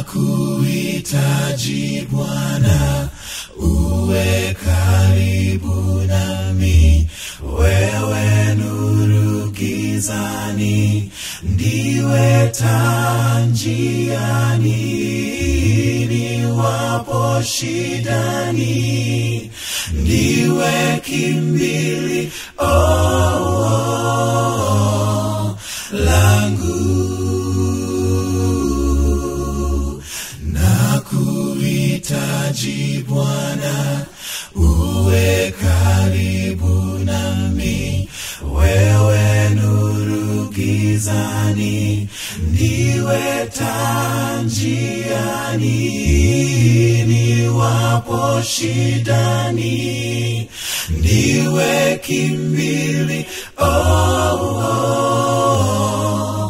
nakuhitaji Bwana, uwe karibu nami, wewe nuru gizani, ndiwe taa njiani, niwapo shidani, ndiwe kimbili oh, oh, langu nakuhitaji Bwana, uwe karibu nami, wewe nuru gizani, ndiwe taa njiani, niwapo shidani, ndiwe kimbili oh, oh,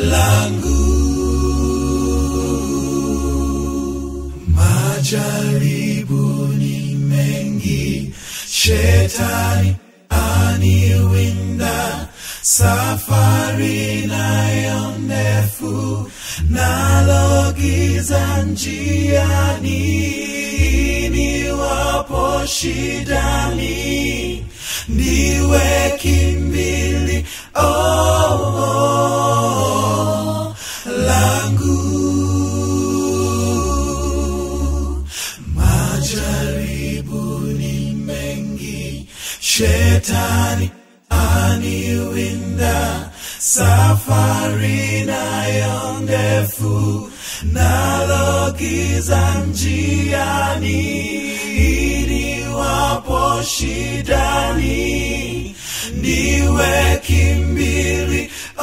langu majaribu ni mengi, shetani aniwinda, safari nayo ndefu, nalo giza njiani, niwapo shidani, ndiwe kimbili oh, oh, langu majaribu ni mengi, shetani aniwinda, safari nayo ndefu, nalo giza njiani, niwapo shidani, ndiwe kimbili oh,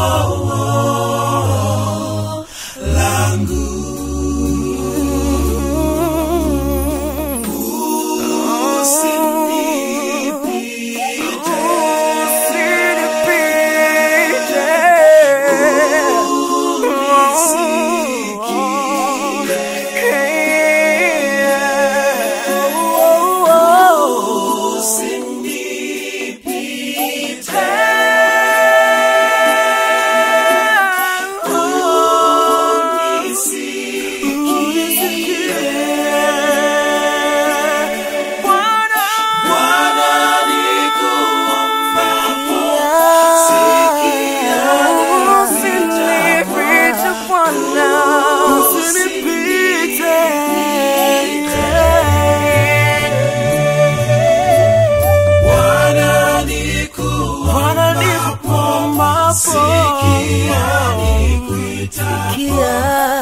oh, langu Bwana nikuombapo, sikia Bwana nikuombapo, sikia nikuitapo,